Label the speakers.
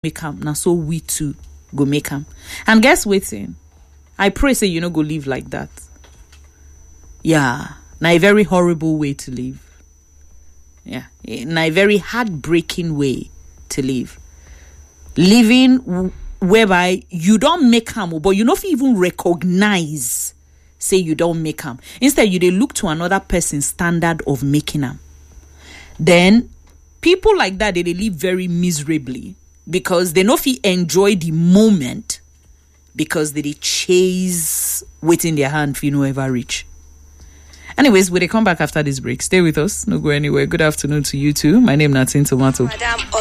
Speaker 1: make am na so we too go make am and guess wetin i pray say you no go live like that yeah na a very horrible way to live yeah eh, na a very heartbreaking way to live living w- whereby you don make am o, but you no fit even recognize say you don make am instead you dey look to another person standard of making am then people like that they dey live very miserably because they no fit enjoy the moment because they dey chase wetin their hand fit no ever reach anyways we dey come back after this break stay with us no go anywhere good afternoon to you too my name na tin tomato
Speaker 2: Madam